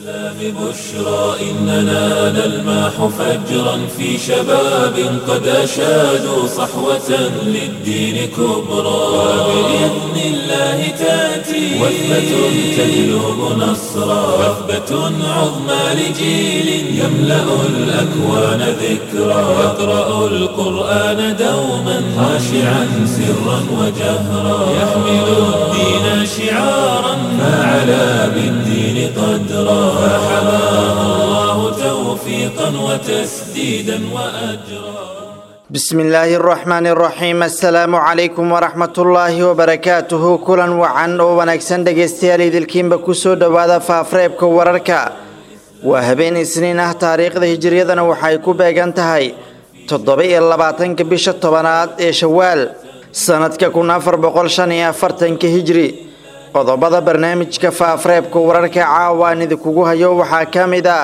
بشرى إننا نلمح فجرا في شباب قد أشادوا صحوة للدين كبرى وبإذن الله تأتي وثبة تجلب نصرا وثبة عظمى لجيل يملأ الأكوان ذكرا يقرأ القرآن دوما خاشعا سرا وجهرا يحمل الدين شعارا فعلى بالدين قدرا فحماه الله توفيقا وتسديدا وأجرا بسم الله الرحمن الرحيم السلام عليكم ورحمة الله وبركاته كلا وعن ووناكسن dhegeystayaal idilkiinba kusoo dhowaada faafareebka wararka waa habeen isniin ah taariikhda hijiriyadana waxay ku beegan tahay toddoba iyo labaatanka bisha tobanaad ee shawaal sanadka kun afar boqol shan iyo afartanka hijri qodobada barnaamijka faafareebka wararka caawa aan idinkugu hayo waxaa ka mid ah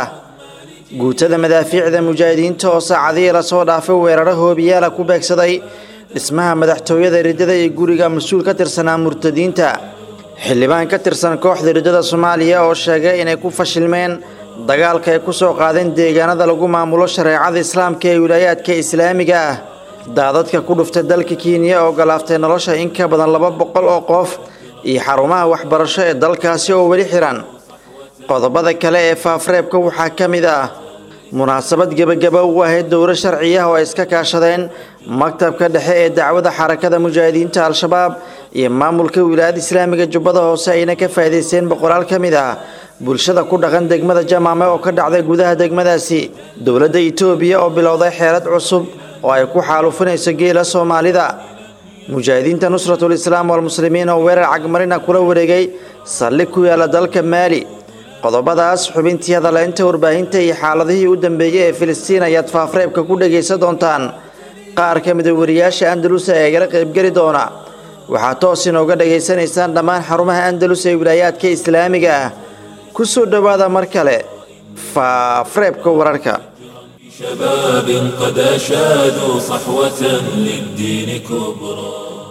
guutada madaafiicda mujaahidiinta oo saacadihii lasoo dhaafay weeraro hoobiyaala ku beegsaday dhismaha madaxtooyada riddada ee guriga mas-uul ka tirsanaa murtadiinta xildhibaan ka tirsan kooxda riddada soomaaliya oo sheegay inay ku fashilmeen dagaalka ay ku soo qaadeen deegaanada lagu maamulo shareecada islaamka ee wilaayaadka islaamiga ah daadadka ku dhuftay dalka kenya oo galaaftay nolosha in ka badan laba boqol oo qof iyo xarumaha waxbarasho ee dalkaasi oo weli xiran qodobada kale ee faafareebka waxaa ka mid ah munaasabad gebagaba u ahayd dowro sharciya oo ay iska kaashadeen maktabka dhexe ee dacwada xarakada mujaahidiinta al-shabaab iyo maamulka wilaayada islaamiga jubbada hoose ayna ka faa'iidaysteen boqolaal ka mid ah bulshada ku dhaqan degmada jamaame oo ka dhacday gudaha degmadaasi dowladda itoobiya oo bilowday xeelad cusub oo ay ku xaalufinayso geela soomaalida mujaahidiinta nusratul islaam walmuslimiin oo weerar cagmarina kula wareegay saldhig ku yaala dalka maali qodobadaas xubintii hadaleynta warbaahinta iyo xaaladihii u dambeeyey ee filistiin ayaad faafareebka ku dhagaysan doontaan qaar ka mida wariyaasha andalus ee igala qaybgeli doona waxaad toos inooga dhagaysanaysaan dhammaan xarumaha andalus ee wilaayaadka islaamiga ah ku soo dhowaada mar kale faafareebka wararka شباب قد أشادوا صحوة للدين كبرى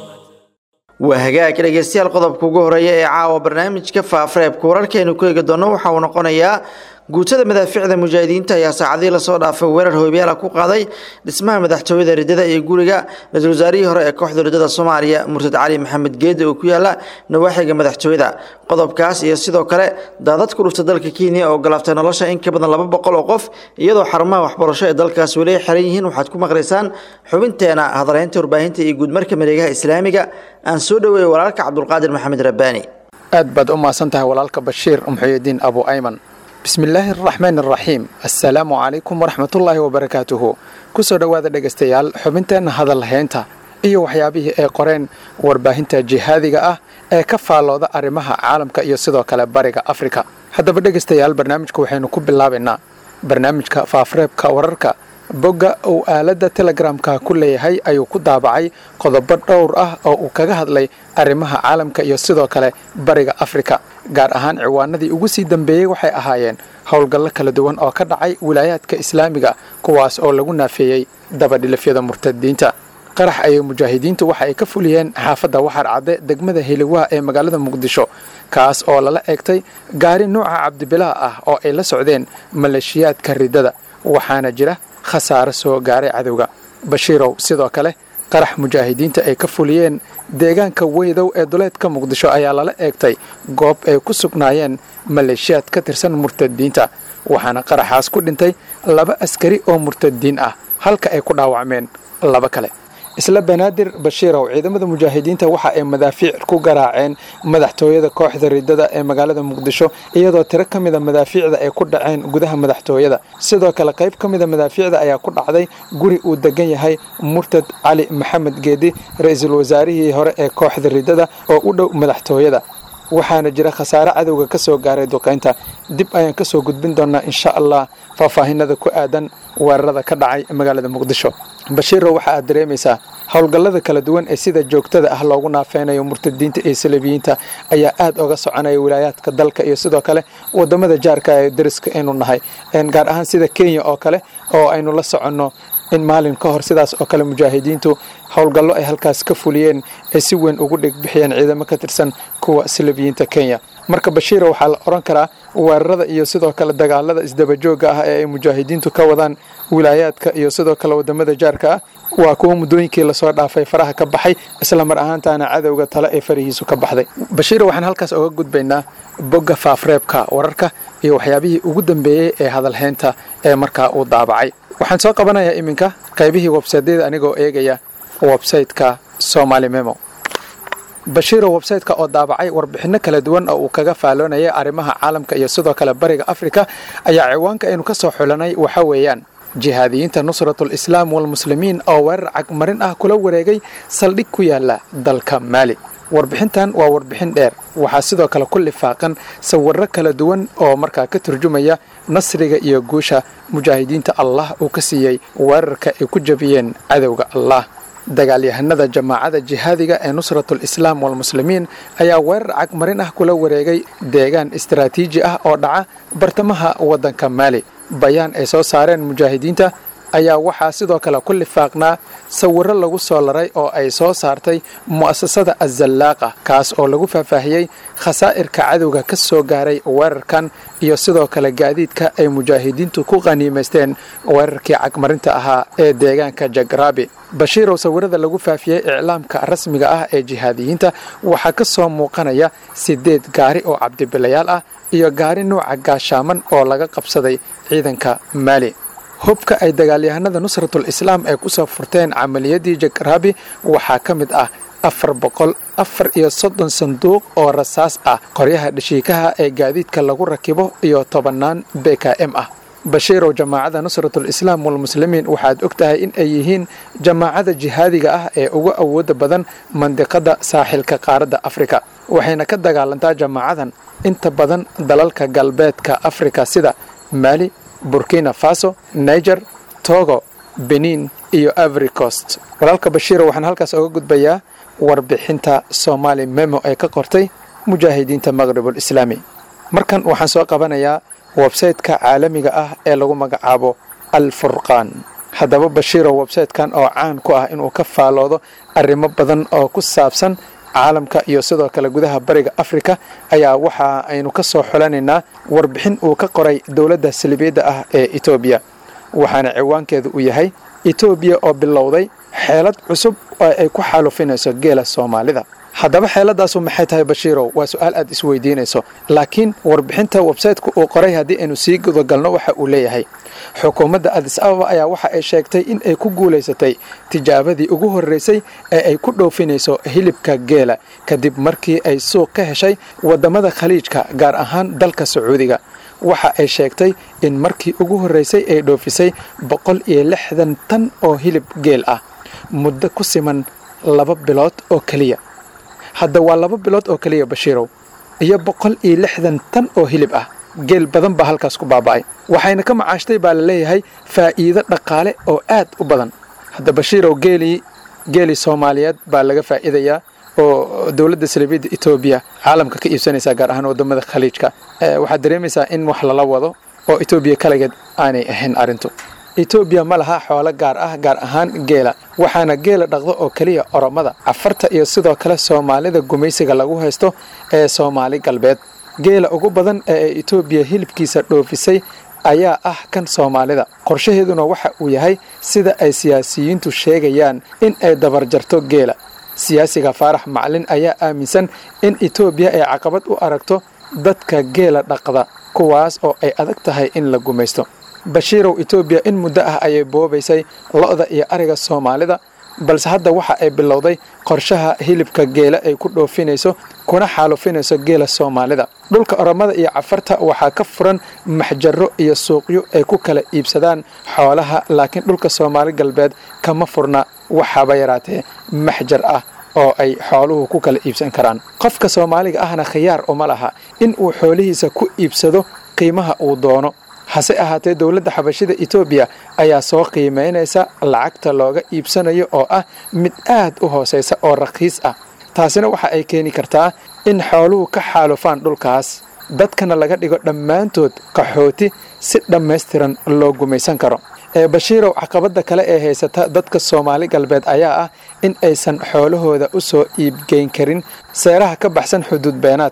waa hagaag dhegeystayaal qodobka ugu horeeya ee caawa barnaamijka faafareebka wararkeenu ku eegi doono waxa uu noqonayaa guutada madaafiicda mujaahidiinta ayaa saacadihii lasoo dhaafay weerar hoobiyaala ku qaaday dhismaha madaxtooyada riddada iyo guriga ra-iisul wasaarihii hore ee kooxda riddada soomaaliya murtad cali maxamed geedi oo ku yaala nawaaxiga madaxtooyada qodobkaas iyo sidoo kale daadad ku dhufta dalka kenya oo galaaftay nolosha in ka badan laba boqol oo qof iyadoo xarumaha waxbarasho ee dalkaas weli ay xiran yihiin waxaad ku maqlaysaan xubinteena hadalhaynta warbaahinta iyo guudmarka mareegaha islaamiga aan soo dhoweeyey walaalka cabdulqaadir maxamed rabbaani aad baad u mahadsan tahay walaalka bashiir muxuyidiin abu ayman bismillaahi araxmaan araxiim assalaamu calaykum waraxmatullaahi wabarakaatuhu kusoo dhowaada dhegaystayaal xubinteenna hadalhaynta iyo waxyaabihii ay qoreen warbaahinta jihaadiga ah ee ka faallooda arrimaha caalamka iyo sidoo kale bariga afrika haddaba dhegaystayaal barnaamijka waxaynu ku bilaabaynaa barnaamijka faafareebka wararka bogga uu aaladda telegramka ku leeyahay ayuu ku daabacay qodobo dhowr ah oo uu kaga hadlay arrimaha caalamka iyo sidoo kale bariga afrika gaar ahaan ciwaanadii ugu sii dambeeyey waxay ahaayeen howlgallo kala duwan oo ka dhacay wilaayaadka islaamiga kuwaas oo lagu naafeeyey dabadhilifyada murtadiinta qarax ayay mujaahidiintu waxa ay ka fuliyeen xaafadda waxar cadde degmada heliwaa ee magaalada muqdisho kaas oo lala eegtay gaari nuuca cabdibilaa ah oo ay la socdeen maleeshiyaadka riddada waxaana jira khasaare soo gaaray cadowga bashiirow sidoo kale qarax mujaahidiinta ay ka fuliyeen deegaanka weydow ee duleedka muqdisho ayaa lala eegtay goob ay ku sugnaayeen maleeshiyaad ka tirsan murtadiinta waxaana qaraxaas ku dhintay laba askari oo murtadiin ah halka ay ku dhaawacmeen laba kale isla banaadir bashiirow ciidamada mujaahidiinta waxa ay madaafiic ku garaaceen madaxtooyada kooxda riddada ee magaalada muqdisho iyadoo tiro ka mida madaafiicda ay ku dhaceen gudaha madaxtooyada sidoo kale qayb ka mida madaafiicda ayaa ku dhacday guri uu degan yahay murtad cali maxamed geedi ra-iisul wasaarihii hore ee kooxda riddada oo u dhow madaxtooyada waxaana jira khasaare cadowga ka soo gaaray duqaynta dib ayaan ka soo gudbin doonaa insha allah faahfaahinada ku aadan weerarada ka dhacay magaalada muqdisho bashiiro waxa aad dareemaysaa howlgallada kala duwan ee sida joogtada ah loogu naafeynayo murtadiinta iyo salabiyiinta ayaa aad oga soconaya wilaayaadka dalka iyo sidoo kale wadamada jaarka ee dariska aynu nahay gaar ahaan sida kenya oo kale oo aynu la soconno in maalin ka hor sidaas oo kale mujaahidiintu howlgallo ay halkaas ka fuliyeen ay si weyn ugu dhigbixiyeen ciidamo ka tirsan kuwa salabiyiinta kenya marka bashiira waxaa la odhan karaa weerarada iyo sidoo kale dagaalada isdabajooga ah ee ay mujaahidiintu ka wadaan wilaayaadka iyo sidoo kale wadamada jaarka ah waa kuwa muddooyinkii lasoo dhaafay faraha ka baxay isla mar ahaantaana cadowga tale ee farihiisu ka baxday bashiira waxaan halkaas oga gudbaynaa bogga faafreebka wararka iyo waxyaabihii ugu dambeeyey ee hadalhaynta ee markaa uu daabacay waxaan soo qabanayaa iminka qaybihii websaydyada anigoo eegaya websayteka somali memo bashiiro websayteka oo daabacay warbixinno kala duwan oo uu kaga faaloonayay arrimaha caalamka iyo sidoo kale bariga afrika ayaa ciwaanka aynu ka soo xulanay waxa weeyaan jihaadiyiinta nusratul islaam walmuslimiin oo weerar cagmarin ah kula wareegay saldhig ku yaala dalka maali warbixintan waa warbixin dheer waxaa sidoo kale ku lifaaqan sawirro kala duwan oo markaa ka turjumaya nasriga iyo guusha mujaahidiinta allah uu ka siiyey weerarka ay ku jabiyeen cadowga allah dagaalyahanada jamaacada jihaadiga ee nusratul islaam walmuslimiin ayaa weerar cagmarin ah kula wareegay deegaan istaraatiiji ah oo dhaca bartamaha waddanka maali bayaan ay soo saareen mujaahidiinta ayaa waxaa sidoo kale ku lifaaqnaa sawirro lagu soo laray oo ay soo saartay mu'asasada azallaaqa kaas oo lagu faahfaahiyey khasaa'irka cadowga ka soo gaaray weerarkan iyo sidoo kale gaadiidka ay mujaahidiintu ku qaniimaysteen weerarkii cagmarinta ahaa ee deegaanka jagraabi bashiirow sawirada lagu faafiyey iclaamka rasmiga ah ee jihaadiyiinta waxaa ka soo muuqanaya siddeed gaari oo cabdibilayaal ah iyo gaari nuuca gaashaaman oo laga qabsaday ciidanka maali hubka ay dagaalyahanada nusratul islaam ay ku soo furteen camaliyadii jagraabi waxaa ka mid ah afar boqol afar iyo soddon sanduuq oo rasaas ah qoryaha dhashiikaha ee gaadiidka lagu rakibo iyo tobannaan b k m ah bashiirow jamaacada nusratul islaam walmuslimiin waxaad og tahay in ay yihiin jamaacada jihaadiga ah ee ugu awooda badan mandiqada saaxilka qaaradda afrika waxayna ka dagaalantaa jamaacadan inta badan dalalka galbeedka afrika sida maali burkina faso niger togo benin iyo avery coast walaalka bashiiro waxaan halkaas oga gudbayaa warbixinta somaali memo ee ka qortay mujaahidiinta maqribul islaami markan waxaan soo qabanayaa websayteka caalamiga ah ee lagu magacaabo al furqaan haddaba bashiiro websaytekan oo caan ku ah inuu ka faaloodo arrimo badan oo ku saabsan caalamka iyo sidoo kale gudaha bariga afrika ayaa waxa aynu ka soo xulanaynaa warbixin uu ka qoray dowladda salibiyadda ah ee etoobiya waxaana ciwaankeedu uu yahay etoobiya oo bilowday xeelad cusub oo ay ku xaalufinayso geela soomaalida haddaba xeeladaasu maxay tahay bashiirow waa su-aal aad isweydiinayso laakiin warbixinta websayteka uu qoray haddii aynu sii gudagalno waxa uu leeyahay xukuumadda adis ababa ayaa waxa ay sheegtay in ay ku guulaysatay tijaabadii ugu horreysay ee ay ku dhoofinayso hilibka geela kadib markii ay suuq ka heshay waddamada khaliijka gaar ahaan dalka sacuudiga waxa ay sheegtay in markii ugu horreysay ay dhoofisay boqol iyo lixdan tan oo hilib geel ah muddo ku siman laba bilood oo keliya hadda waa laba bilood oo keliya bashiirow iyo boqol iyo lixdan tan oo hilib ah geel badan baa halkaas ku baaba'ay waxayna ka macaashtay baa la leeyahay faa'iido dhaqaale oo aad u badan hadda bashiirow geelii geelii soomaaliyeed baa laga faa'iidayaa oo dowladda salibiyadda etoobiya caalamka ka iibsanaysaa gaar ahaan waddamada khaliijka waxaad dareemaysaa in wax lala wado oo etoobiya kaligeed aanay ahayn arrintu etoobiya ma laha xoolo gaar ah gaar ahaan geela waxaana geela dhaqdo oo keliya oromada cafarta iyo sidoo kale soomaalida gumaysiga lagu haysto ee soomaali galbeed geela ugu badan ee ay etoobiya hilibkiisa dhoofisay ayaa ah kan soomaalida qorshaheeduna waxa uu yahay sida ay siyaasiyiintu sheegayaan in ay dabarjarto geela siyaasiga faarax maclin ayaa aaminsan in etoobiya ay caqabad u aragto dadka geela dhaqda kuwaas oo ay adag tahay in la gumaysto bashiirow etoobiya in muddo ah ayay boobaysay lo'da iyo ariga soomaalida balse hadda waxa ay bilowday qorshaha hilibka geela ay ku dhoofinayso kuna xaalufinayso geela soomaalida dhulka oromada iyo cafarta waxaa ka furan maxjaro iyo suuqyo ay ku kala iibsadaan xoolaha laakiin dhulka soomaali galbeed kama furna waxaaba yaraatee maxjar ah oo ay xooluhu ku kala iibsan karaan qofka soomaaliga ahna khiyaar uma laha in uu xoolihiisa ku iibsado qiimaha uu doono hase ahaatee dowladda xabashida etoobiya ayaa soo qiimaynaysa lacagta looga iibsanayo oo ah mid aad u hoosaysa oo rakhiis ah taasina waxa ay keeni kartaa in xooluhu ka xaalufaan dhulkaas dadkana laga dhigo dhammaantood qaxooti si dhammaystiran loo gumaysan karo ee bashiirow caqabadda kale ee haysata dadka soomaali galbeed ayaa ah in aysan xoolahooda u soo iibgeyn karin seeraha ka baxsan xuduud beenaadka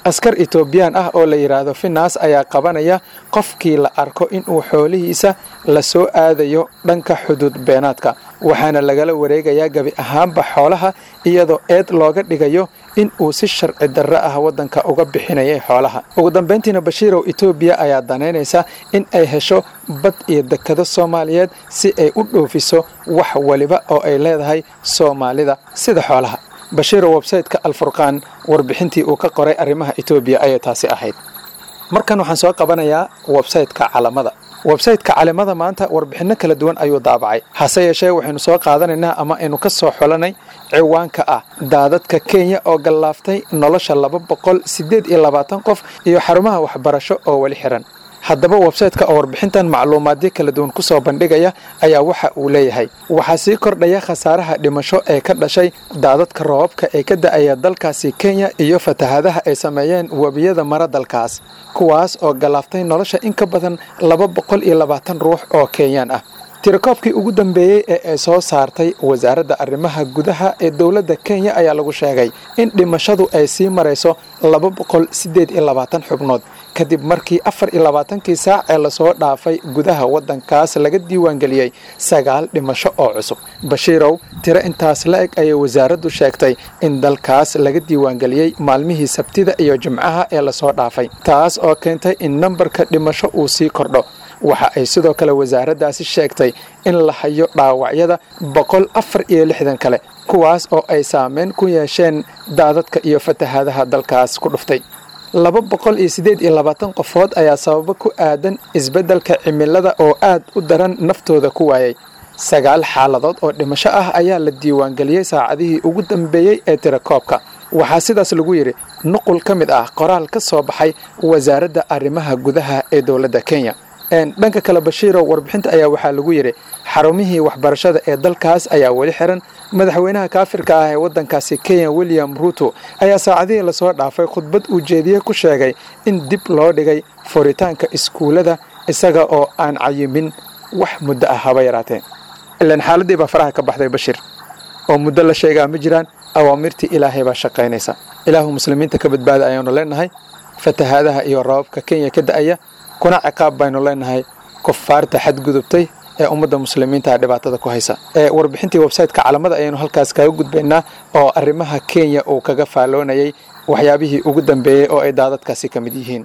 askar etoobiyaan ah oo la yidhaahdo finas ayaa qabanaya qofkii la arko inuu xoolihiisa la soo aadayo dhanka xuduud beenaadka waxaana lagala wareegayaa gebi ahaanba xoolaha iyadoo eed looga dhigayo in uu si sharci darro ah waddanka uga bixinayay xoolaha ugu dambayntiina bashiirow etoobiya ayaa danaynaysa in ay hesho bad iyo dekado soomaaliyeed si ay u dhoofiso wax waliba oo ay leedahay soomaalida sida xoolaha bashiiro websayteka alfurqaan warbixintii uu ka qoray arrimaha etoobiya ayay taasi ahayd markan waxaan soo qabanayaa websayteka calamada websayteka calimada maanta warbixinno kala duwan ayuu daabacay hase yeeshee waxaynu soo qaadanaynaa ama aynu ka soo xulanay ciwaanka ah daadadka kenya oo gallaaftay nolosha laba boqol siddeed iyo labaatan qof iyo xarumaha waxbarasho oo weli xiran haddaba websayteka oo warbixintan macluumaadyo kala duwan ku soo bandhigaya ayaa waxa uu leeyahay waxaa sii kordhaya khasaaraha dhimasho ee ka dhashay daadadka roobabka ee ka da'aya dalkaasi kenya iyo fatahaadaha ay sameeyeen webiyada mara dalkaas kuwaas oo gallaaftay nolosha in ka badan laba boqol iyo labaatan ruux oo kenyaan ah tirakoobkii ugu dambeeyey ee ay soo saartay wasaaradda arrimaha gudaha ee dowladda kenya ayaa lagu sheegay in dhimashadu ay sii marayso laba boqol siddeed iyo labaatan xubnood kadib markii afar iyo labaatankii saac ee lasoo dhaafay gudaha waddankaas laga diiwaangeliyey sagaal dhimasho oo cusub bashiirow tiro intaas la eg ayay wasaaraddu sheegtay in dalkaas laga diiwaangeliyey maalmihii sabtida iyo jimcaha ee lasoo dhaafay taas oo keentay in nambarka dhimasho uu sii kordho waxa ay sidoo kale wasaaraddaasi sheegtay in la hayo dhaawacyada boqol afar iyo lixdan kale kuwaas oo ay saameyn ku yeesheen daadadka iyo fatahaadaha dalkaas ku dhuftay laba boqol iyo siddeed iyo labaatan qofood ayaa sababo ku aadan isbeddelka cimilada oo aad u daran naftooda ku waayay sagaal xaaladood oo dhimasho ah ayaa la diiwaangeliyey saacadihii ugu dambeeyey ee tirakoobka waxaa sidaas lagu yidhi nuqul ka mid ah qoraal ka soo baxay wasaaradda arrimaha gudaha ee dowladda kenya dhanka kale bashiirow warbixinta ayaa waxaa lagu yidhi xarumihii waxbarashada ee dalkaas ayaa weli xiran madaxweynaha kaafirka ah ee waddankaasi kenya william ruuto ayaa saacadihii lasoo dhaafay khudbad uu jeediye ku sheegay in dib loo dhigay furitaanka iskuullada isaga oo aan cayimin wax muddo ah haba yaraatee ilaan xaaladii baa faraha ka baxday bashir oo muddo la sheegaa ma jiraan awaamirtii ilaahay baa shaqaynaysa ilaahu muslimiinta ka badbaada ayaanu leenahay fatahaadaha iyo rababka kenya ka da'aya kuna ciqaab baynu leenahay kufaarta xadgudubtay ee ummadda muslimiinta dhibaatada ku haysa warbixintii websayteka calamada ayaynu halkaas kaga gudbaynaa oo arrimaha kenya uu kaga faalloonayay waxyaabihii ugu dambeeyey oo ay daadadkaasi ka mid yihiin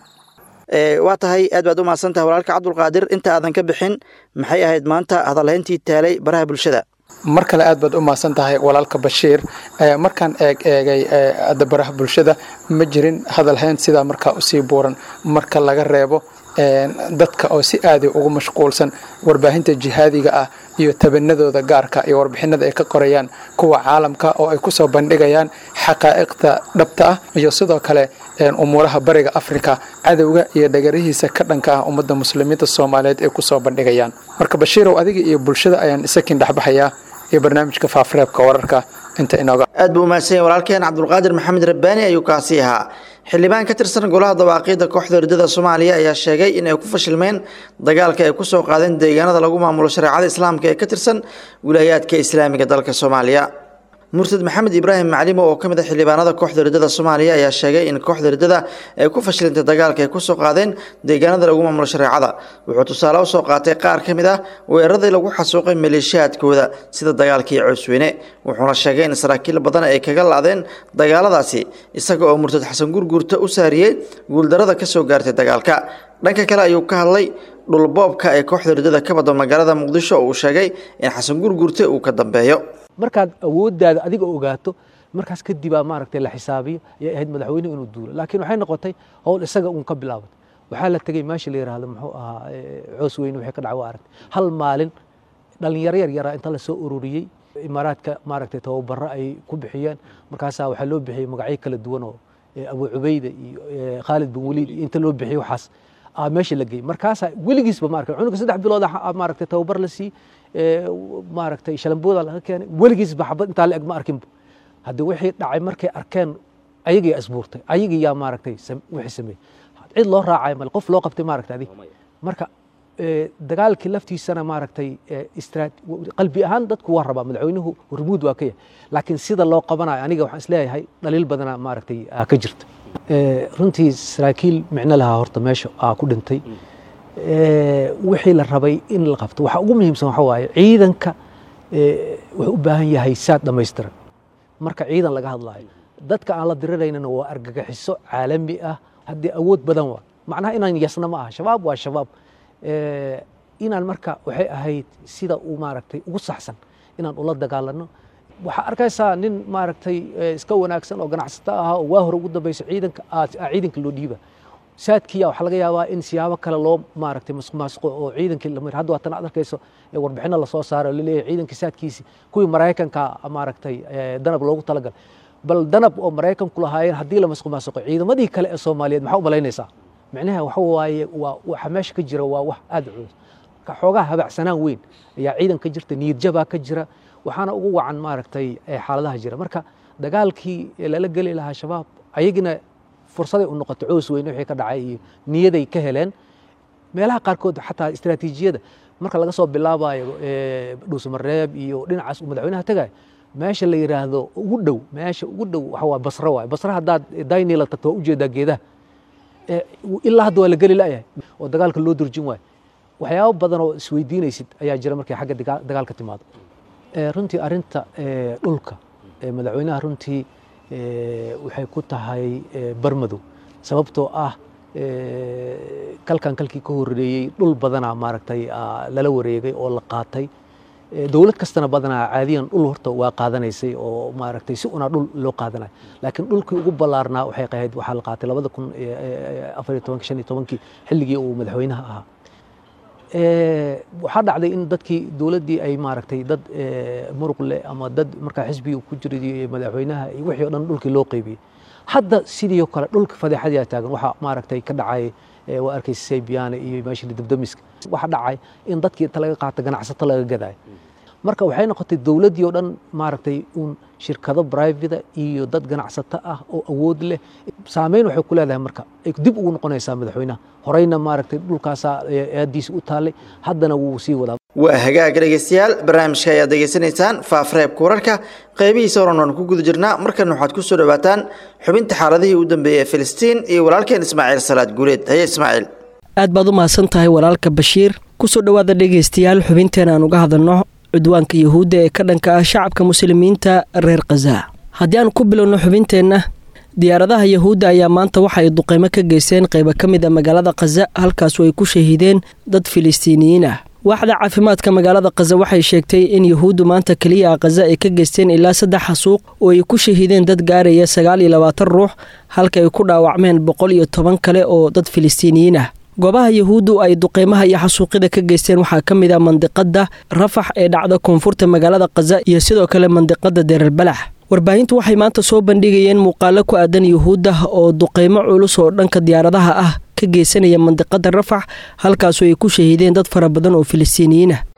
waa tahay aad baad u mahadsantahay walaalka cabdulqaadir inta aadan ka bixin maxay ahayd maanta hadalhayntii taalay baraha bulshada mar kale aad baad u mahadsan tahay walaalka bashiir markaan eeg eegay baraha bulshada ma jirin hadalhayn sidaa markaa usii buuran marka laga reebo dadka oo si aadi ugu mashquulsan warbaahinta jihaadiga ah iyo tabanadooda gaarka iyo warbixinada ay ka qorayaan kuwa caalamka oo ay ku soo bandhigayaan xaqaa'iqda dhabta ah iyo sidoo kale umuuraha bariga afrika cadowga iyo dhagarihiisa ka dhanka ah ummadda muslimiinta soomaaliyeed ay ku soo bandhigayaan marka bashiirow adiga iyo bulshada ayaan isakin dhexbaxayaa iyo barnaamijka faafareebka wararka inta inooga aad buu umahadsanya walaalkeen cabdulqaadir maxamed rabbaani ayuu kaasi ahaa xildhibaan ka tirsan golaha dawaaqiidda kooxda ridada soomaaliya ayaa sheegay in ay ku fashilmeen dagaalka ay ku soo qaadeen deegaanada lagu maamulo shareecada islaamka ee ka tirsan wilaayaadka islaamiga dalka soomaaliya murtad maxamed ibraahim maclimo oo ka mid a xildhibaanada kooxda ridada soomaaliya ayaa sheegay in kooxda ridada ay ku fashilintay dagaalka ay ku soo qaadeen deegaanada lagu maamulo shareecada wuxuu tusaale u soo qaatay qaar ka mid ah weeraradii lagu xasuuqay maleeshiyaadkooda sida dagaalkii coosweyne wuxuuna sheegay in saraakiil badan ay kaga la-deen dagaaladaasi isaga oo murtad xasan gurguurta u saariyey guuldarada ka soo gaartay dagaalka dhanka kale ayuu ka hadlay dhulboobka ee kooxda ridada ka bada magaalada muqdisho oo uu sheegay in xasan gurguurte uu ka dambeeyo markaad awooddaada adiga ogaato markaas kadibaa maaragtay la xisaabiyo ayay ahayd madaxweynuhu inuu duulo laakiin waxay noqotay howl isaga uun ka bilaabatay waxaa la tegey meesha la yidhaahdo muxuu ahaa coos weyne waxay ka dhacwa aragtay hal maalin dhalinyaro yar yaraa inta lasoo ururiyey imaaraadka maaragtay tababaro ay ku bixiyeen markaasaa waxaa loo bixiyey magacyo kala duwan oo abu cubayda iyo khaalid bin waliid iyo inta loo bixiyey waxaas meesha la geeyey markaasaa weligiisba maaragtay cunuga saddex bilood maaragtay tababar la siiyey maaragtay shalambooda laga keenay weligiisba xabad intaa la eg ma arkinba haddii wixii dhacay markay arkeen ayagii asbuurtay ayagii yaa maaragtay wixii sameeyey cid loo raacay male qof loo qabtay maaragtay adig marka dagaalkii laftiisana maaragtay qalbi ahaan dadku waa rabaa madaxweynuhu hormuud waa ka yahay laakiin sida loo qabanayo aniga waxaan isleeyahay dhaliil badana maaragtay ka jirta runtii saraakiil micno lahaa horta meesha aa ku dhintay wixii la rabay in la qabto waxa ugu muhiimsan waxa waaye ciidanka wuxuu u baahan yahay saad dhammaystiran marka ciidan laga hadlaayo dadka aan la diriraynana waa argagaxiso caalami ah haddii awood badan waa macnaha inaan yasna ma aha shabaab waa shabaab inaan marka waxay ahayd sida uu maaragtay ugu saxsan inaan ula dagaalano waxaa arkaysaa nin maaragtay iska wanaagsan oo ganacsato ahaa oo waa hore ugu dambaysa ciidanka ciidanka loo dhiiba saadkiya waxaa laga yaabaa in siyaabo kale loo maaragtay masqo oo ciidankii lamir hadda waatan aad arkayso warbixino lasoo saaro laleeyahay ciidankii saadkiisi kuwii maraykanka maaragtay danab loogu talagalay bal danab oo maraykanku lahaayeen haddii la masqumaasuqo ciidamadii kale ee soomaaliyeed maxaa u malaynaysaa micnaha waxa waaye waa waxa meesha ka jira waa wax aad u culus marka xoogaha habacsanaan weyn ayaa ciidan ka jirta niyadjabaa ka jira waxaana ugu wacan maaragtay xaaladaha jira marka dagaalkii lala geli lahaa shabaab ayagina fursaday u noqoto coos weyn wixii ka dhacay iyo niyaday ka heleen meelaha qaarkood xataa istiraatiijiyada marka laga soo bilaabayo dhuusamareeb iyo dhinacaas uu madaxweynaha tagayo meesha la yidhaahdo ugu dhow meesha ugu dhow waxa waa basro waay basro haddaad daynila tagto waa ujeedaa geedaha ilaa hadda waa la geli la'yahay oo dagaalka loo durjin waayo waxyaabo badan oo isweydiinaysid ayaa jira markay xagga dagaalka timaado runtii arinta dhulka madaxweynaha runtii waxay ku tahay barmadow sababtoo ah kalkan kalkii ka horeeyey dhul badanaa maaragtay lala wareegay oo la qaatay dowlad kastana badanaa caadiyan dhul horta waa qaadanaysay oo maaragtay si unaa dhul loo qaadanayo laakiin dhulkii ugu ballaarnaa waxay qahayd waxaa la qaatay labada kun afar iyo tobankii shan iyo tobankii xilligii uu madaxweynaha ahaa waxaa dhacday in dadkii dowladdii ay maaragtay dad muruq leh ama dad markaa xisbigii ku jiray madaxweynaha iyo wixii o dhan dhulkii loo qaybiyey hadda sidii kale dhulka fadeexadaa taagan waxaa maaragtay ka dhacay waa arkaysa saybiyaane iyo meeshii dabdamiska waxaa dhacay in dadkii inta laga qaata ganacsato laga gadaayo marka waxay noqotay dowladdii oo dhan maaragtay uun shirkado brivate iyo dad ganacsato ah oo awood leh saameyn waxay ku leedahay marka ay dib ugu noqonaysaa madaxweynaha horeyna maaragtay dhulkaasaa aadiisa u taallay haddana wuu sii wadaa waa hagaag dhegeystayaal barnaamijka ayaad degeysanaysaan faafreebka wararka qeybihiisa horan waan ku guda jirnaa markan waxaad ku soo dhawaataan xubinta xaaladihii u dambeeyey ee filistiin iyo walaalkeen ismaaciil salaad guuleed haye ismaaciil aad baad u mahadsan tahay walaalka bashiir kusoo dhowaada dhegaystayaal xubinteena aan uga hadalno cudwaanka yuhuudda ee ka dhanka ah shacabka muslimiinta reer khaza haddii aan ku bilowno xubinteenna diyaaradaha yahuudda ayaa maanta waxa ay duqeymo ka geysteen qaybo ka mid a magaalada khaza halkaasu ay ku shahiideen dad filistiiniyiin ah waaxda caafimaadka magaalada khaza waxay sheegtay in yuhuuddu maanta keliya a khaza ay ka geysteen ilaa saddex xasuuq oo ay ku shahiideen dad gaaraya sagaal iyo labaatan ruux halka ay ku dhaawacmeen boqol iyo toban kale oo dad filistiiniyiin ah goobaha yahuuddu ay duqeymaha iyo xasuuqyada ka geysteen waxaa ka mid ah mandiqada rafax ee dhacda koonfurta magaalada khaza iyo sidoo kale mandiqada dererbalax warbaahintu waxay maanta soo bandhigayeen muuqaalo ku aadan yuhuudda oo duqeymo culus oo dhanka diyaaradaha ah ka geysanaya mandiqada rafax halkaasu ay ku shahiideen dad fara badan oo filistiiniyiin ah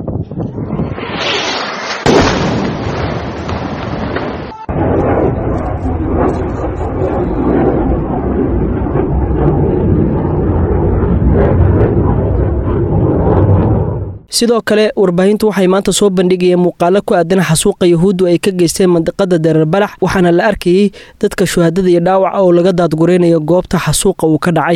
sidoo kale warbaahintu waxay maanta soo bandhigayeen muuqaalo ku aadan xasuuqa yahuuddu ay ka geysteen mandiqada dareerbalax waxaana la arkayey dadka shuhaadada iyo dhaawaca oo laga daadgureynayo goobta xasuuqa uu ka dhacay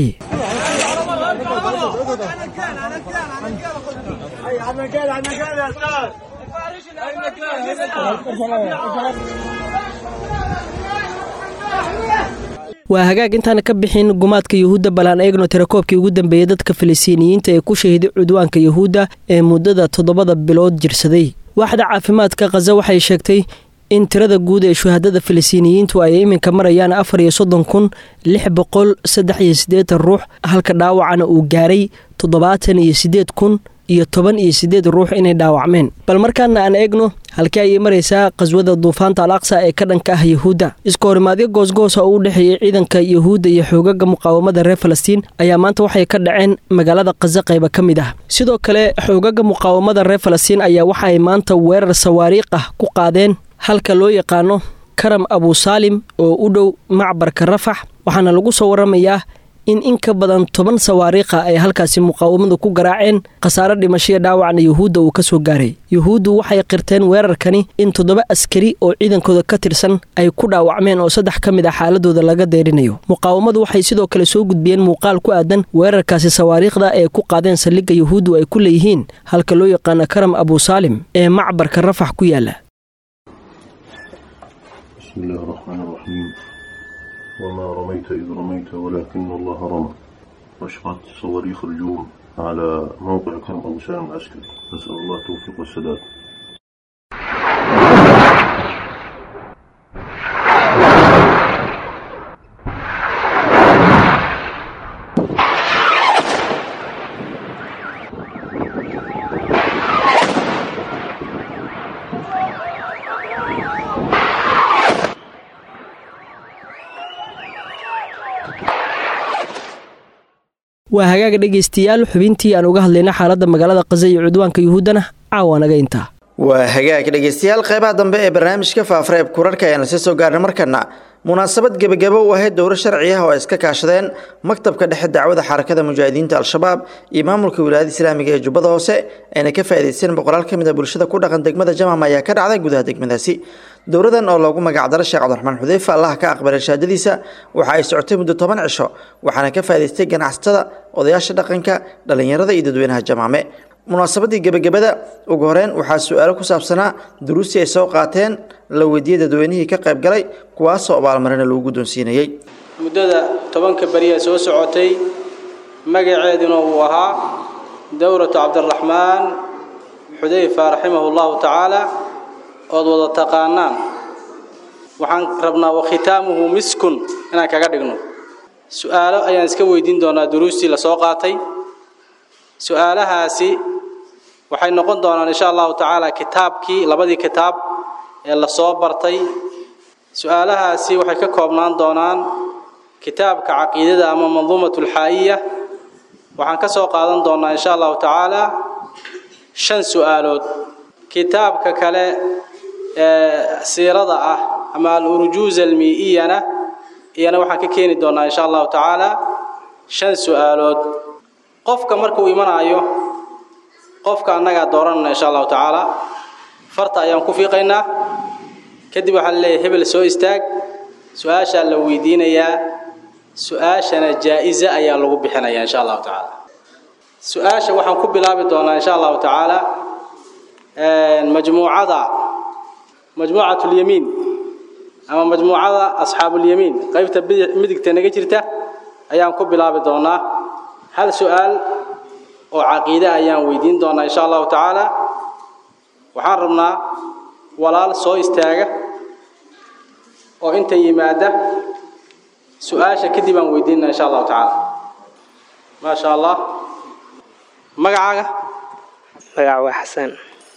waa hagaag intaana ka bixin gumaadka yuhuudda balaan eegno tirakoobkii ugu dambeeyey dadka filistiiniyiinta ee ku shahiday cudwaanka yuhuudda ee muddada toddobada bilood jirsaday waaxda caafimaadka khaza waxay sheegtay in tirada guud ee shuhaadada filistiiniyiintu ay iminka marayaan afar iyo soddon kun lix boqol saddex iyo siddeetan ruux halka dhaawacana uu gaaray toddobaatan iyo siddeed kun iyo toban iyo siddeed ruux inay dhaawacmeen bal markaana aan eegno halkii ayay maraysaa qaswada duufaanta al aqsa ee ka dhanka ah yahuudda iska horimaadyo goosgoosa oo u dhexeeyey ciidanka yahuudda iyo xoogaga muqaawamada reer falastiin ayaa maanta waxay ka dhaceen magaalada khaza qayba ka mid ah sidoo kale xoogaga muqaawamada reer falastiin ayaa waxa ay maanta weerar sawaariikh ah ku qaadeen halka loo yaqaano karam abusaalim oo u dhow macbarka rafax waxaana lagu soo waramayaa in in ka badan toban sawaariikha ay halkaasi muqaawamadu ku garaaceen khasaare dhimashoiyo dhaawacna yuhuudda uu ka soo gaaray yuhuuddu waxay qirteen weerarkani in toddoba askari oo ciidankooda ka tirsan ay ku dhaawacmeen oo saddex ka mid a xaaladooda laga deerinayo muqaawamadu waxay sidoo kale soo gudbiyeen muuqaal ku aadan weerarkaasi sawaariikhda ee ku qaadeen saldhigga yuhuuddu ay ku leeyihiin halka loo yaqaano karam abusaalim ee macbarka rafax ku yaala بسم الله الرحمن الرحيم وما رميت إذ رميت ولكن الله رمى واشقت صواريخ الجوم على موقع كرم أبو سالم العسكري نسأل الله التوفيق والسداد waa hagaaga dhegaystayaal xubintii aan uga hadlayna xaaladda magaalada khaza iyo cudwaanka yuhuuddana caawa naga intaa waa hagaag dhegaystayaal qeybaha dambe ee barnaamijka faafareeb kurarka ayaan lasii soo gaarnay markana munaasabad gebagabo u ahayd dowro sharci ah oo ay iska kaashadeen maktabka dhexe dacwada xarakada mujaahidiinta al-shabaab iyo maamulka wilaayada islaamiga ee jubbada hoose ayna ka faa'idaysteen boqolaal ka mid a bulshada ku dhaqan degmada jamam ayaa ka dhacday gudaha degmadaasi dowradan oo loogu magacdaro sheekh cabdiraxmaan xudeyfa allah ka aqbalay shahaadadiisa waxa ay socotay muddo toban cisho waxaana ka faa'idaystay ganacsatada odayaasha dhaqanka dhallinyarada iyo dadweynaha jamaame munaasabadii gebagabada ugu horeyn waxaa su-aalo ku saabsanaa duruustii ay soo qaateen la weydiiyey dadweynihii ka qayb galay kuwaasoo abaalmarina lagu guddoonsiinayey muddada tobanka beriya soo socotay magaceeduna uu ahaa dowratu cabdiraxmaan xudayfa raximahu llahu tacaala ood wada taqaanaan waxaan rabnaa wakhitaamuhu miskun inaan kaga dhigno su-aalo ayaan iska weydiin doonaa duruustii la soo qaatay su-aalahaasi waxay noqon doonaan insha allahu tacaala kitaabkii labadii kitaab ee la soo bartay su-aalahaasi waxay ka koobnaan doonaan kitaabka caqiidada ama manduumat alxaa'iya waxaan ka soo qaadan doonaa insha allahu tacaala shan su-aalood kitaabka kale ee siirada ah ama al-urjuuz almi'iyana iyana waxaan ka keeni doonaa insha allahu tacaala shan su-aalood qofka markuu imanaayo qofka annagaa dooranana insha allahu tacaala farta ayaan ku fiiqaynaa kadib waxaan leeyahay hebel soo istaag su-aashaa la weydiinayaa su-aashana jaa-isa ayaa lagu bixinayaa insha allahu tacaala su-aasha waxaan ku bilaabi doonaa insha allahu tacaala majmuucada majmuucat lyamiin ama majmuucada asxaabulyamiin qaybta midigta naga jirta ayaan ku bilaabi doonaa hal su-aal oo caqiide ayaan weydiin doonaa insha allahu tacaala waxaan rabnaa walaal soo istaaga oo inta yimaada su-aasha kadib aan weydiinna insha allahu tacaala maa sha allah magacaaga magaca waa xasaan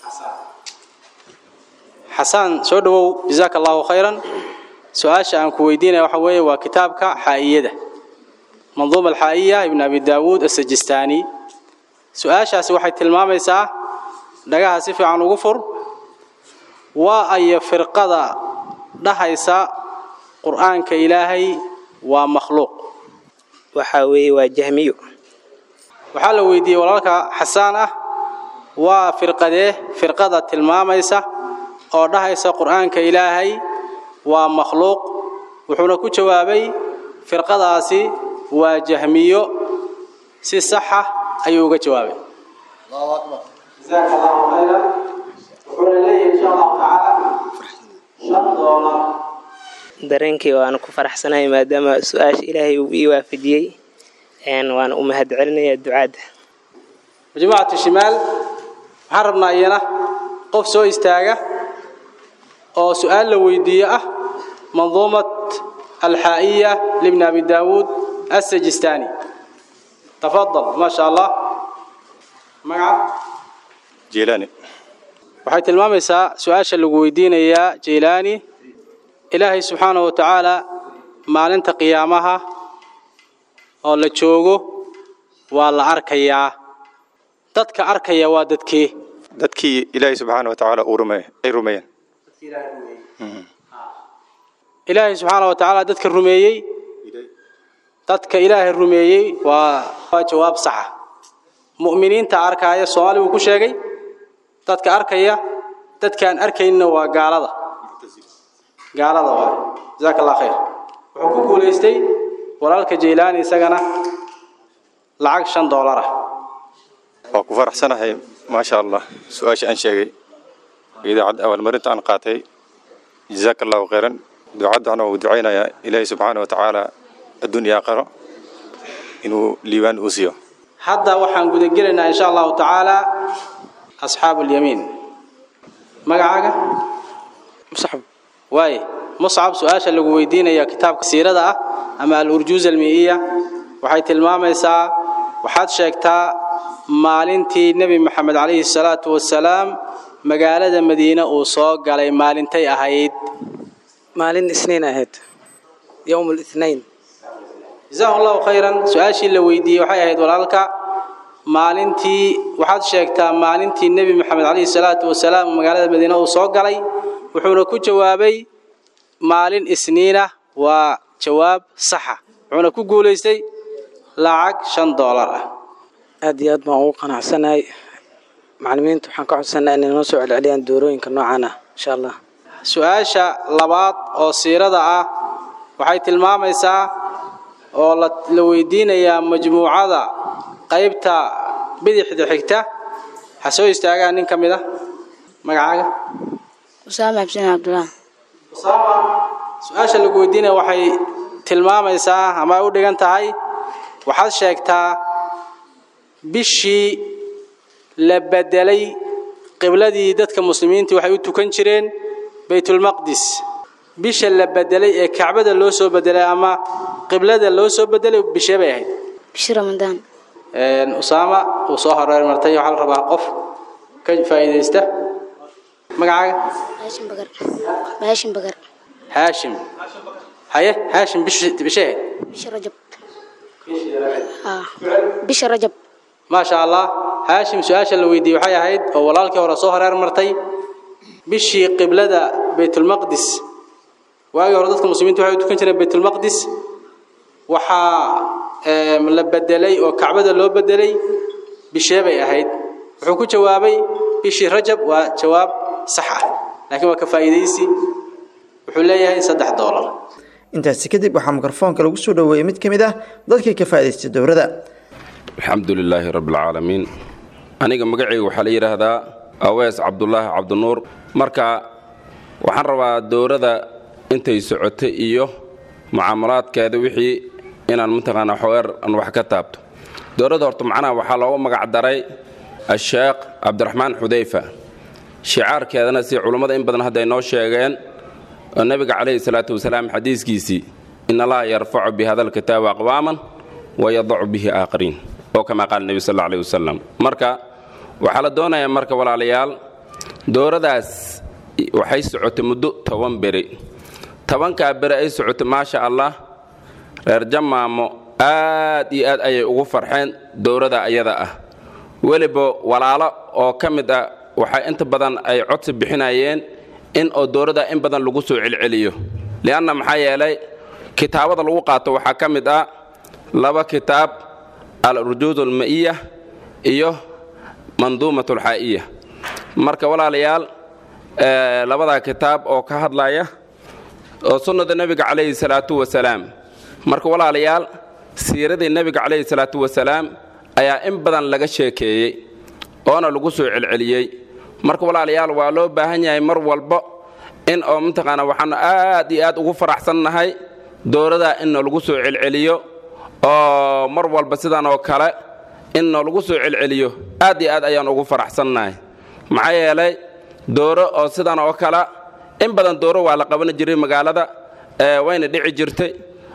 xasaan soo dhowow jazaaka allahu khayran su-aasha aan ku weydiinaya waxa weeye waa kitaabka xaa'iyada manduuma alxaa'iya ibn abi daawuud asajistaani su-aashaasi waxay tilmaamaysaa dhagaha si fiican ugu fur waa aya firqada dhahaysa qur-aanka ilaahay waa makhluuq waxaa weeye waa jahmiyo waxaa la weydiiyey walaalka xasaan ah waa firqadee firqada tilmaamaysa oo dhahaysa qur-aanka ilaahay waa makhluuq wuxuuna ku jawaabay firqadaasi waa jahmiyo si saxa ayuu uga jawaabay dareenkii waana ku faraxsanahay maadaama su-aasha ilaahay uu ii waafajiyey waana u mahad celinayaa ducaadda majmuucatu shimaal waxaan rabnaa iyana qof soo istaaga oo su-aal la weydiiyo ah manduumat alxaa'iya libni abi daawuud assajistaani tafadal maa sha allah magaca jiilaani waxay tilmaamaysaa su-aasha lagu weydiinayaa jaylaani ilaahay subxaanahu wa tacaala maalinta qiyaamaha oo la joogo waa la arkayaa dadka arkaya waa dadkee dadkii ilaahay subxaana wa tacaala uu rumeey ay rumeeyeen ilaahay subxaana wa tacaala dadka rumeeyey dadka ilaahay rumeeyey waa waa jawaab saxa mu'miniinta arkaaya soomaali wuu ku sheegay dadka arkaya dadkaan arkaynna waa gaalada gaalada waa jazaaka allah khayr wuxuu ku guulaystay walaalka jaylaani isagana lacag shan doolar ah waa ku faraxsanahay maasha allah su-aasha aan sheegay idaacadda abaalmarinta aan qaatay jazaaka allahu khayran ducaddana wuu ducaynayaa ilaahay subxaana wa tacaala addunya aakhiro inuu liibaan uu siiyo hadda waxaan gudagelaynaa insha allahu tacaala asxaabu lyamiin magacaaga muscab waaye muscab su-aasha lagu weydiinaya kitaabka siirada ah ama al-urjuuz almiiya waxay tilmaamaysaa waxaad sheegtaa maalintii nebi maxamed calayhi salaatu wasalaam magaalada madiine uu soo galay maalintay ahayd maalin isniin ahayd yowm lithnain jazahu allahu khayran su-aashii la weydiiyey waxay ahayd walaalka maalintii waxaad sheegtaa maalintii nebi maxamed calayhi salaatu wasalaam magaalada madiine uu soo galay wuxuuna ku jawaabay maalin isniinah waa jawaab saxa wuxuuna ku guulaystay lacag shan doolar ah aad iyo aad baan ugu qanacsanahay macalimiinta waxaan ka codsanaa inay noo soo celceliyaan doorooyinka noocan ah insha allah su-aasha labaad oo siirada ah waxay tilmaamaysaa oo la weydiinayaa majmuucada qaybta bidixda xigta ha soo istaagaan nin ka mid a magacaaga usaama xuseen cabdullah usaama su-aasha lagu weydiinaya waxay tilmaamaysaa ama ay u dhigan tahay waxaad sheegtaa bishii la bedelay qibladii dadka muslimiintii waxay u tukan jireen baytulmaqdis bisha la bedelay ee kacbada loo soo bedelay ama qiblada loo soo bedelay bishee bay ahayd bishi ramadaan usaama uu soo horeer martay waxaa la rabaa qof ka faa'iidaysta magacaaga haashim bagar haashim bagar haashim haye haashim bish bishee ahayd bisha rajab ah bisha rajab maasha allah haashim su-aasha la weydiiyey waxay ahayd oo walaalkii hore soo horeer martay bishii qiblada baytulmaqdis waagii hore dadka muslimiinta waxay u tukan jireen baytulmaqdis waxaa la bedelay oo kacbada loo bedelay bishee bay ahayd wuxuu ku jawaabay bishii rajab waa jawaab sax ah laakiin waa ka faa'iidaysi wuxuu leeyahay saddex doolar intaasi kadib waxaa mikrofoonka lagu soo dhoweeyey mid ka mid ah dadkii ka faa'idaystay dowladda alxamdu lilaahi rabbialcaalamiin aniga magacayga waxaa la yidhaahdaa awees cabdulaahi cabdinuur marka waxaan rabaa dowladda intay socotay iyo mucaamalaadkeeda wixii inaan mataqaanaa xogeer aan wax ka taabto dowladda horta macnaha waxaa loogu magac daray asheekh cabdiraxmaan xudayfa shicaarkeedana si culummada in badan hadday noo sheegeen oo nebiga calayhi salaatu wasalaam xadiiskiisii in allaha yarfacu bi hada alkitaabi aqwaaman wayadacu bihi aakhariin oo kamaa qaala nebi sal alla alayhi wasalam marka waxaa la doonayaa marka walaalayaal dowladaas waxay socotay muddo toban beri tobankaa beri ay socotay maasha allah reer jamaamo aad iyo aad ayay ugu farxeen dowladda ayada ah weliba walaalo oo ka mid ah waxay inta badan ay codsi bixinayeen in oo dowladda in badan lagu soo celceliyo li'anna maxaa yeelay kitaabada lagu qaato waxaa ka mid ah laba kitaab al-urjuud alma'iya iyo manduumat alxaa'iya marka walaalayaal labadaa kitaab oo ka hadlaya oo sunnada nebiga calayhi salaatu wasalaam marka walaalayaal siiradii nebiga calayhi salaatu wasalaam ayaa in badan laga sheekeeyey oona lagu soo celceliyey marka walaalayaal waa loo baahan yahay mar walba in oo mataqaana waxaanu aad iyo aad ugu faraxsannahay dowladaa in noolagu soo celceliyo oo mar walba sidan oo kale in noolagu soo celceliyo aad iyo aad ayaan ugu faraxsannahay maxaa yeelay dooro oo sidan oo kale in badan dooro waa la qaban jiray magaalada wayna dhici jirtay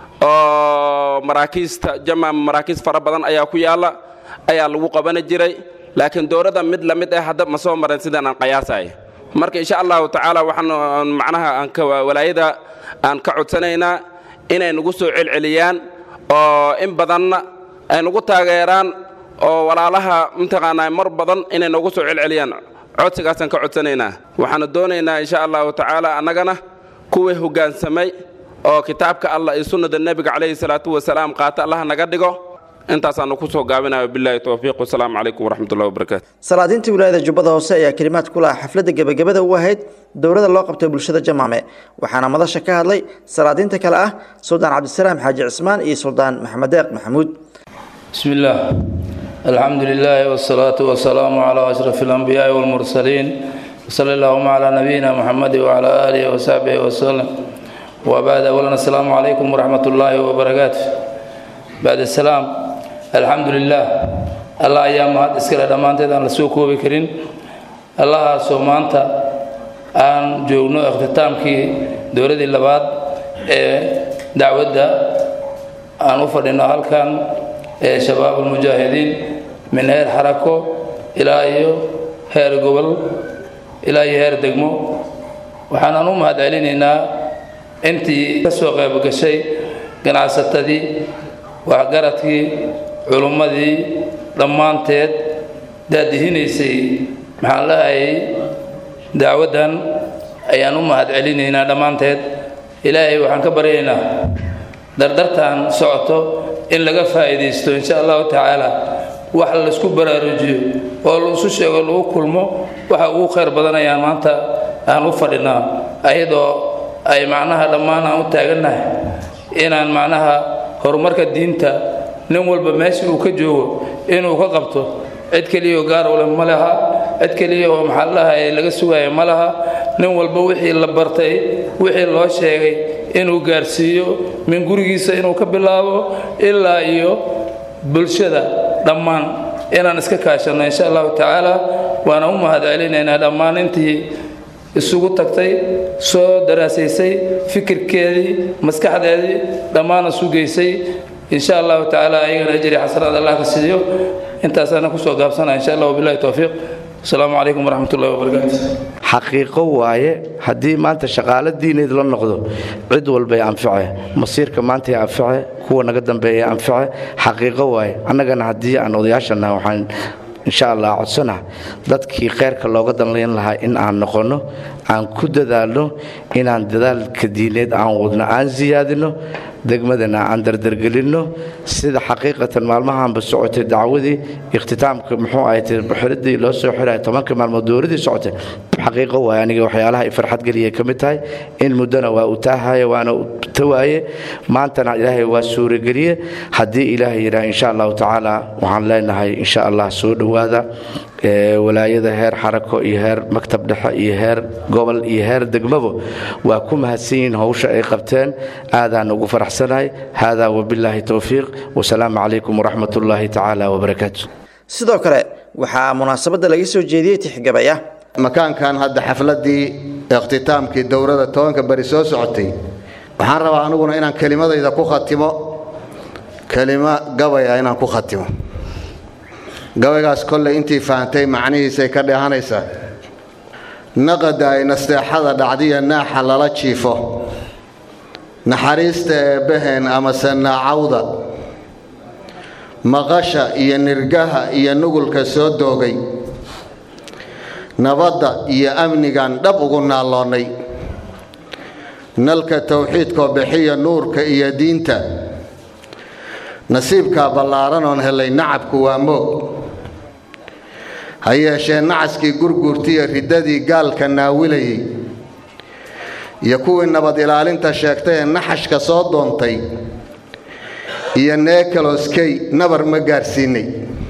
oo maraakiista jamaam maraakiis fara badan ayaa ku yaalla ayaa lagu qabani jiray laakiin dowladda mid la mid ah hadda ma soo marin sidaan aan qayaasaya marka insha allahu tacaala waxaan macnaha aan ka walaayada aan ka codsanaynaa inay nagu soo celceliyaan oo in badanna ay nagu taageeraan oo walaalaha mataqaanaa mar badan inay nagu soo celceliyaan codsigaasaan ka codsanaynaa waxaanu doonaynaa insha allahu tacaala annagana kuwii hoggaansamay oo kitaabka allah iyo sunnada nebiga calayhi salaatu wasalaam qaata allah naga dhigo intaasaanu ku soo gaabinaya bilaahi towfiiq wasalaamu calaykum waraxmatullahi wabarakaatu salaadiintii wilaayada jubbada hoose ayaa kelimaad ku laha xafladda gebagabada u ahayd dowladda loo qabtay bulshada jamaame waxaana madasha ka hadlay salaadiinta kale ah suldaan cabdisalaam xaaji cismaan iyo suldaan maxamed deeq maxamuud بسم الله الحمد لله والصلاة والسلام على أشرف الأنبياء والمرسلين وصلى اللهم على نبينا محمد وعلى آله وصحبه وسلم وبعد أولا السلام عليكم ورحمة الله وبركاته بعد السلام الحمد لله الله أيام هاد إسكال دمانتي دان لسوكو بكرين الله سومانتا aan joogno ikhtitaamkii dowladii labaad ee dacwadda aan u fadhino halkan ee shabaab ulmujaahidiin min heer xarako ilaa iyo heer gobol ilaa iyo heer degmo waxaanaan u mahad celinaynaa intii ka soo qayb gashay ganacsatadii waxgaradkii culummadii dhammaanteed daadihinaysay maxaan lahayay dacwaddan ayaan u mahad celinaynaa dhammaanteed ilaahay waxaan ka baryaynaa dardartan socoto in laga faa'iidaysto insha allahu tacaala wax laysku baraarujiyo oo laisu sheego lagu kulmo waxa ugu khayr badan ayaan maanta aan u fadhinaa ayadoo ay macnaha dhammaan aan u taagannahay inaan macnaha horumarka diinta nin walba meeshii uu ka joogo inuu ka qabto cid keliya oo gaar u leh ma laha cid keliya oo maxaa lahaye laga sugaayo ma laha nin walba wixii la bartay wixii loo sheegay inuu gaarsiiyo min gurigiisa inuu ka bilaabo ilaa iyo bulshada dhammaan inaan iska kaashanno insha allahu tacaala waana u mahad celinaynaa dhammaan intii isugu tagtay soo daraasaysay fikirkeedii maskaxdeedii dhammaana sugaysay insha allahu tacaala ayagana ajri xasanaad allah ka siiyo intaasaana kusoo gaabsanaya insha allah wabilahi towfiiq asalaamu calaykum waraxmat ullahi wabarakaatu xaqiiqo waaye haddii maanta shaqaalo diineed la noqdo cid walbay anface masiirka maantay anface kuwa naga dambeeya anface xaqiiqo waaye annagana haddii aan odayaashana waxaan insha allah codsana dadkii kheyrka looga danlayn lahaa in aan noqonno aan ku dadaalno inaan dadaalka diineed aan wadno aan siyaadino degmadana aan dardargelinno sida xaqiiqatan maalmahaanba socotay dacwadii ikhtitaamka muxuu ahay xiradii loo soo xiraya tobanka maalmood dowladii socotay xaqiiqo waaye aniga waxyaalaha ay farxad geliyay ka mid tahay in muddona waa u taahaya waana u tawaaye maantana ilaahay waa suurageliye haddii ilaahay yidhaah insha allahu tacaala waxaan leenahay insha allah soo dhowaada walaayada heer xarako iyo heer maktab dhexe iyo heer gobol iyo heer degmabo waa ku mahadsan yihiin howsha ay qabteen aadaan ugu faraxsanahay haadaa wabilaahi towfiiq wasalaamu calaykum waraxmat ullaahi tacaala wabarakaatu sidoo kale waxaa munaasabadda laga soo jeediyey tixgabaya makaankan hadda xafladii ikhtitaamkii dowladda tobanka beri soo socotay waxaan rabaa aniguna inaan kelimadayda ku khatimo kelimo gabaya inaan ku khatimo gabaygaas kolley intii fahantay macnihiisay ka dheehanaysaa naqada ay nasteexada dhacdiya naaxa lala jiifo naxariista eebbaheen amase naacawda maqasha iyo nirgaha iyo nugulka soo doogay nabadda iyo amnigan dhab ugu naalloonnay nalka tawxiidkoo bixiya nuurka iyo diinta nasiibkaa ballaaran oon helay nacabku waa moog ha yeeshee nacaskii gurguurtiya riddadii gaalka naawilayay iyo kuwii nabad ilaalinta sheegtay ee naxashka soo doontay iyo neekaloskey nabar ma gaarsiinay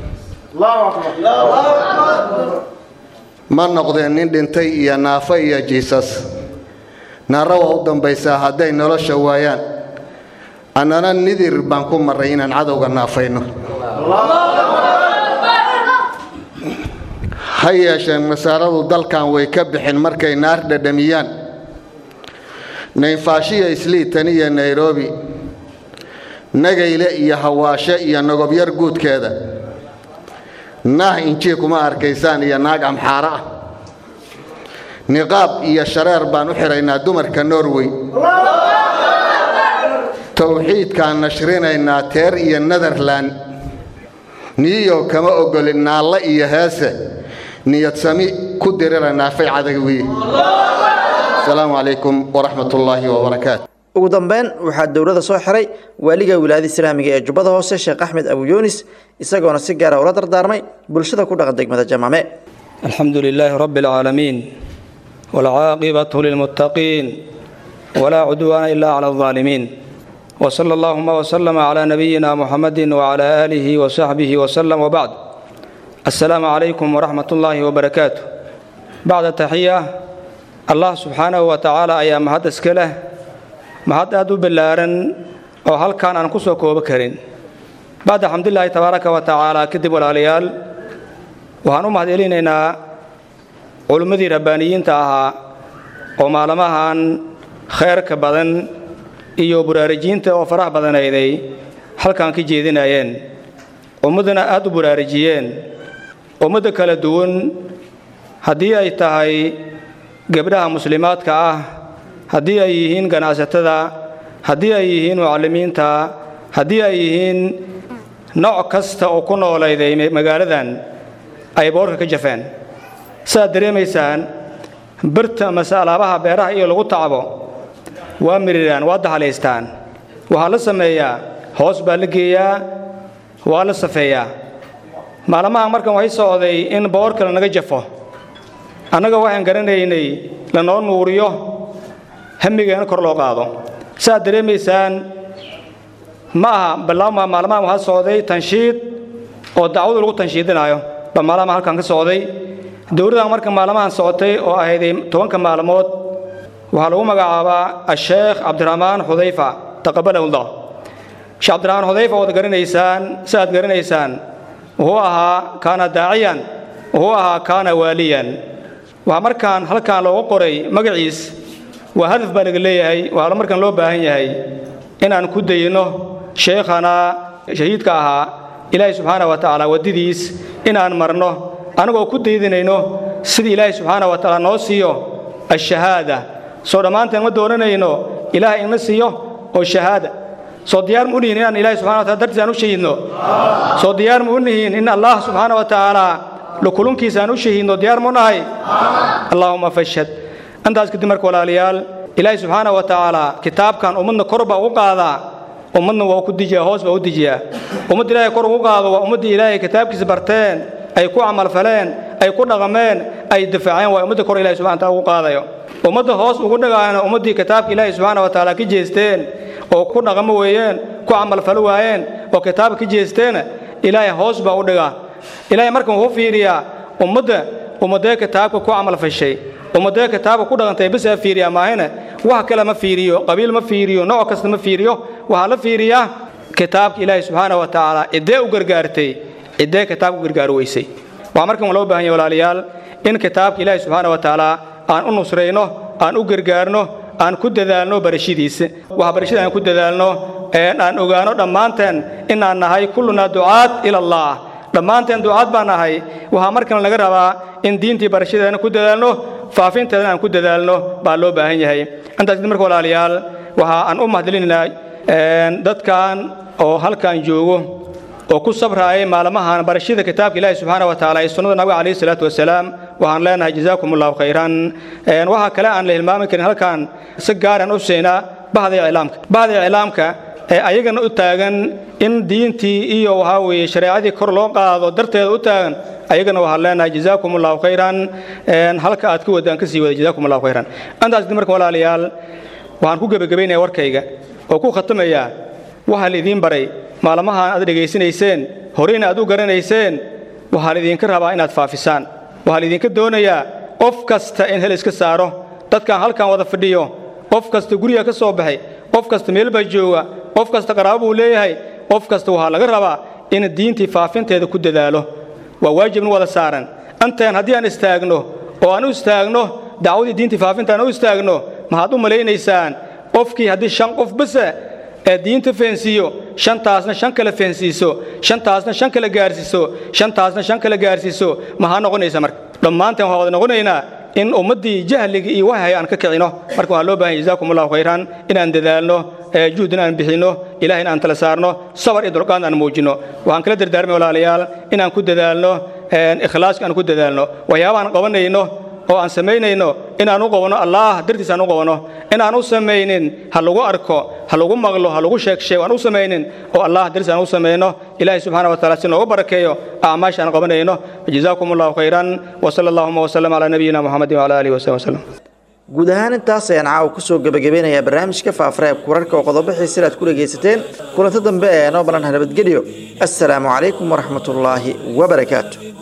ma noqdeen nin dhintay iyo naafo iyo jiisas naarra waa u dambaysaa hadday nolosha waayaan annana nidir baan ku marray inaan cadowga naafayno ha yeesheen masaaradu dalkan way ka bixin markay naar dhadhamiyaan naynfaashiya isliitan iyo nairobi nagayle iyo hawaashe iyo nogobyar guudkeeda naah injii kuma arkaysaan iyo naag amxaaro ah niqaab iyo shareer baan u xidhaynaa dumarka norway towxiidkaan nashrinaynaa teer iyo netherlan niyow kama ogolin naalle iyo heese niyad sami ku dirira naafay cadawiye asalaamu calaykum waraxmat ullaahi wabarakaatu ugu dambeyn waxaa dowladda soo xiray waaliga wilaayada islaamiga ee jubbada hoose sheekh axmed abu yuunis isagoona si gaara ula dardaarmay bulshada ku dhaqan degmada jamaame الحمد لله رب العالمين والعاقبة للمتقين ولا عدوان إلا على الظالمين وصلى اللهم وسلم على نبينا محمد وعلى آله وصحبه وسلم وبعد السلام عليكم ورحمة الله وبركاته بعد التحية الله سبحانه وتعالى أيام مهد اسكله مهد أدو بلارن أو هل كان أنكسو كوبكرين بعد الحمد لله تبارك وتعالى كتب والعليال waxaan u mahadcelinaynaa culimmadii rabbaaniyiinta ahaa oo maalmahan khayrka badan iyo buraarijiinta oo farax badanayday halkan ka jeedinayeen ummaddana aad u buraarijiyeen ummadda kala duwan haddii ay tahay gabdhaha muslimaadka ah haddii ay yihiin ganacsatada haddii ay yihiin mucallimiinta haddii ay yihiin nooc kasta oo ku noolayday magaaladan ay boorka ka jafeen saaad dareemaysaan birta mase alaabaha beeraha iyo lagu tacbo waa miriraan waa dahalaystaan waxaa la sameeyaa hoos baa la geeyaa waa la safeeyaa maalmaha markan waxay socday in boorka lanaga jafo annaga waxaan garanaynay lanoo nuuriyo hamigeena kor loo qaado saaad dareemaysaan ma aha ballaama maalmahan waxaa socday tanshiid oo dacwadu lagu tanshiidinaayo baa maalama halkan ka socday dowladdan marka maalmahan socotay oo ahayday tobanka maalmood waxaa lagu magacaabaa asheekh cabdiraxmaan xudayfa taqabalahullah sheekh cabdiraxmaan xudayfa waad garanaysaan si aad garanaysaan wuxuu ahaa kaana daaciyan wuxuu ahaa kaana waaliyan waxaa markaan halkan loogu qoray magaciis waa hadaf baa laga leeyahay waxaa markan loo baahan yahay inaan ku dayno sheekhana shahiidka ahaa ilaahay subxaana wa tacaala waddadiis inaan marno annagoo ku daydinayno sida ilaahay subxaana wa tacaala noo siiyo ashahaada soo dhammaanteen ma doonanayno ilaahay ina siiyo oo shahaada soo diyaar ma u nihiin inaan ilahay subxana wa taala dartiis aan u shahiidno soo diyaar ma u nihiin in allah subxaana wa tacaala lukulunkiisa aan u shahiidno diyaar ma u nahay allaahuma fashhad intaas kadib marka walaalayaal ilaahay subxaana wa tacaala kitaabkan ummadna kor baa ugu qaadaa ummadna waa ku dijiyaa hoos baa u dijiyaa ummadda ilaahay kor ugu qaado waa ummaddii ilaahay kitaabkiisa barteen ay ku camalfaleen ay ku dhaqameen ay difaaceen waa ummadda kor ilahay subxana taala ugu qaadayo ummadda hoos ugu dhagaana ummaddii kitaabka ilaahay subxaana wa tacaala ka jeesteen oo ku dhaqamo weeyeen ku camalfalo waayeen oo kitaabka ka jeesteena ilaahay hoos baa u dhigaa ilaahay markan wuxuu fiiriyaa ummadda ummadee kitaabka ku camalfashay ummadee kitaabka ku dhaqantay bisaa fiiriyaa maahane wax kale ma fiiriyo qabiil ma fiiriyo nooc kasta ma fiiriyo waxaa la fiiriyaa kitaabka ilaahay subxaana wa tacaala ciddee u gargaartay ciddee kitaabka u gargaari weysay waxaa markan loo baahan yahay walaalayaal in kitaabka ilaahay subxaana wa tacaala aan u nusrayno aan u gargaarno aan ku dadaalno barashadiisa waxa barashada aan ku dadaalno aan ogaano dhammaanteen inaan nahay kullunaa ducaad ila allah dhammaanteen ducaad baan nahay waxaa markan laga rabaa in diintii barashadeena ku dadaalno faafinteedana aan ku dadaalno baa loo baahan yahay intaas kadib marka walaalayaal waxa aan u mahadcelinaynaa dadkan oo halkan joogo oo ku sabraayay maalmahan barashada kitaabka ilaahi subxaana wa tacaala ee sunnada nabiga calayhi salaatu wasalaam waxaan leenahay jazaakum allahu khayran waxaa kale aan la hilmaami karin halkan si gaaraan u siinaa bahda iclaamka bahda iclaamka ee ayagana u taagan in diintii iyo waxaa weeye shareecadii kor loo qaado darteeda u taagan ayagana waxaan leenahay jazaakum allahu khayran halka aad ka wadaan ka sii wada jazaakum allahu khayran intaas marka walaalayaal waxaan ku gebagabaynaya warkayga oo ku khatamayaa waxaa laidiin baray maalmahan aad dhegaysanayseen horeyna aad u garanayseen waxaa laidinka rabaa inaad faafisaan waxaa laidinka doonayaa qof kasta in hel iska saaro dadkan halkan wada fadhiyo qof kasta guriga ka soo baxay qof kasta meel baa jooga qof kasta qaraabo buu leeyahay qof kasta waxaa laga rabaa in diintii faafinteeda ku dadaalo waa waajibna wada saaran intaan haddii aan istaagno oo aan u istaagno dacwadii diintii faafintaan u istaagno maxaad u malaynaysaan qofkii haddii shan qof base ee diinta feensiiyo shantaasna shan kale feensiiso shantaasna shan kale gaarsiiso shantaasna shan kale gaarsiiso maxaa noqonaysa marka dhammaanteen waxaa wada noqonaynaa in ummaddii jahliga iyo wahay aan ka kicino marka waxaa loo bahan jazaakum allahu khayran inaan dadaalno juhdin aan bixinno ilaah in aan tala saarno sabar iyo dulqaad aan muujinno waxaan kala dardaarmay walaalayaal inaan ku dadaalno ikhlaaska aan ku dadaalno waxyaabahaan qabanayno oo aan samaynayno inaan u qabano allah dartiis aan u qabano inaan u samaynin ha lagu arko ha lagu maqlo ha lagu sheegsheego aan u samaynin oo allah dartiis aan u samayno ilaahay subxaana wa taala si noogu barakeeyo acmaasha aan qabanayno jazaakum allahu khayran wasala allahuma wasalam calaa nabiyina muxamedin wacala aalihi wasabi wasalam guud ahaan intaas ayaan caawa kusoo gebagabeynayaa barnaamijka faafareebka wararka oo qodobo xiisila aad ku dhegaysateen kulanto dambe ee noo balan nabadgelyo assalaamu calaykum waraxmatullaahi wabarakaatu